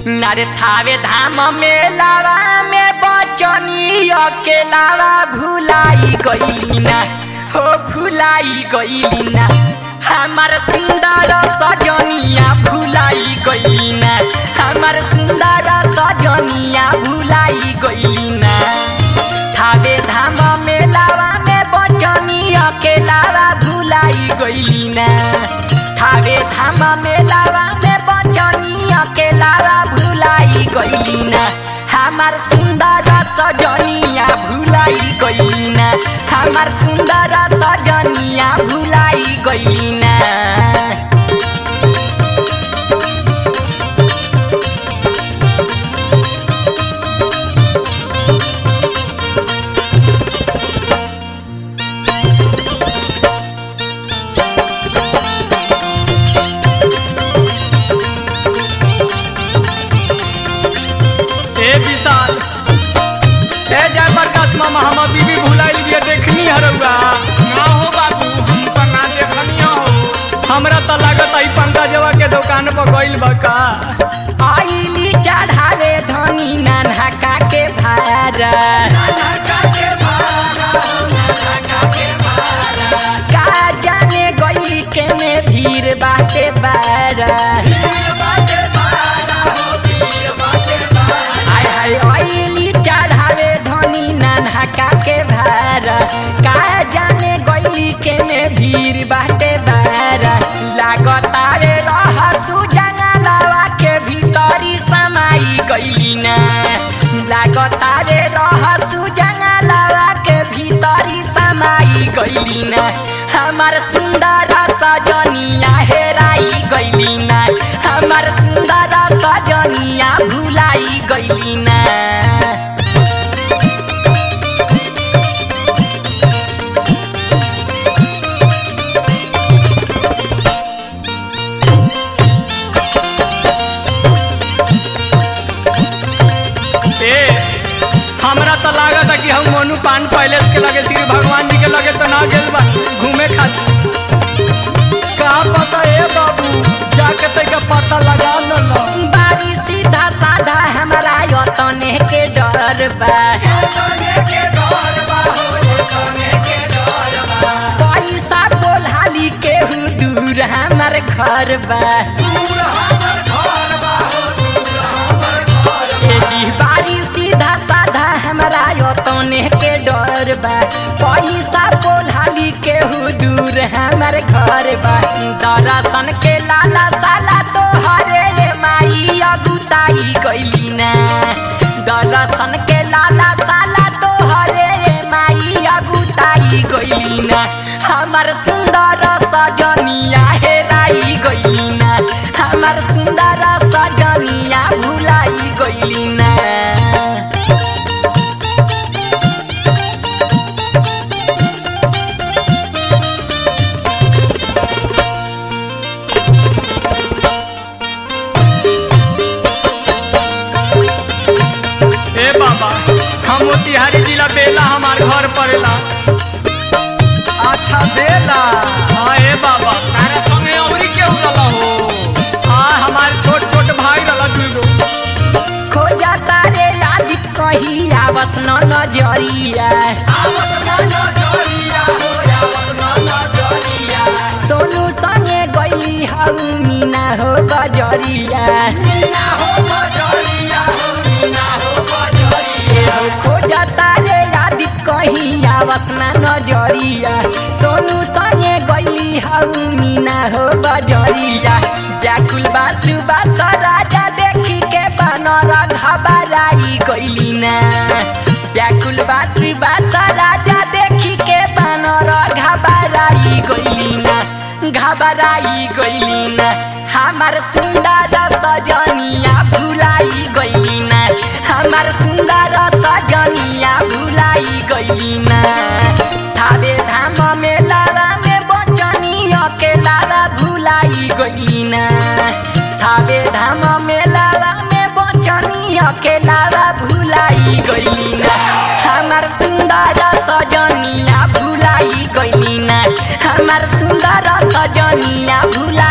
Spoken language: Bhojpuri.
नर थावे धाम मेलावा में बचनी अकेलावा भुलाई गईली ना हो भुलाई गईली ना हमार सुंदर सजनिया भुलाई गईली ना हमार सुंदर सजनिया भुलाई गईली ना थावे धाम मेलावा में बचनी अकेलावा भुलाई गईली ना थावे धाम मेलावा में बचनी अकेलावा भुलाई गईली ना हमार सुंदर सजनिया भुलाई गईली ना हमार सुंदर सजनिया भुलाई गईली ना ए विशाल ए जय प्रकाश मामा हम बीबी भुलाइल बिया देखनी हरौआ ना हो बाबू हम तो ना देखनिया हो हमरा त लागत आई पंकजवा के दुकान पर गइल बा का आईली चढ़ावे धनी नाना के भारा का जाने गई के में भीड़ बाटे बारा आय हाय आईली चढ़ावे धनी नाना के भारा का जाने गई के में भीड़ बाटे बारा लागता रे रह सुजंगलवा के भीतरी समाई गईली ना लागता रे रह सुजंगलवा के भीतरी समाई गईली ना हमार सुंदर सजनिया हेराई गईली ना हमार सुंदर सजनिया भुलाई गईली ना ए हमरा त लागत है कि हम मोनू पान पैलेस के लगे श्री भगवान जी के लगे तो ना गेल बा घूमे खातिर का पता ए बाबू जाके तैका पता लगा न लो बारी सीधा साधा हमारा यतने के डर बा पैसा बोलाली के दूर हमार घर बा ए जी बारी सीधा साधा हमारा यतने के डर बा पैसा बोलाली के दूर हमार घर बा दर्शन के लाला साला तो हरे माई अगुताई गईली ना दर्शन के लाला साला तो हरे माई अगुताई गईली ना हमार सुंदर सजनिया हेराई गईली ना हमार सुंदर सजनिया भुलाई गईली ना ए बाबा हम मोतिहारी जिला बेला हमार घर पड़ेला अच्छा बेला हाँ ए बाबा तारे संगे औरी केहू रहला हो हाँ हमारे छोट छोट भाई रहला दुगो खोजा तारे आदित कही आवस न नजरिया सोनू संगे गई हऊ मीना हो गजरिया खोजा तारे आदित कही आवस न नजरिया सोनू संगे गई हऊ मीना हो गजरिया व्याकुल बासु बास राजा देखी के बनर घबराई गईली ना व्याकुल बासु बास राजा देखी के बनर घबराई गईली ना घबराई गईली ना हमार सुंदर सजनिया भुलाई गईली ना हमार सुंदर सजनिया भुलाई गईली ना थावे धाम में लाला में बचनी अकेला भुलाई गईली ना थावे धाम में लाला में बचनी अकेला भुलाई गईली ना हमार सुंदर सजनिया भुलाई गईली ना हमार सुंदर सजनिया भुलाई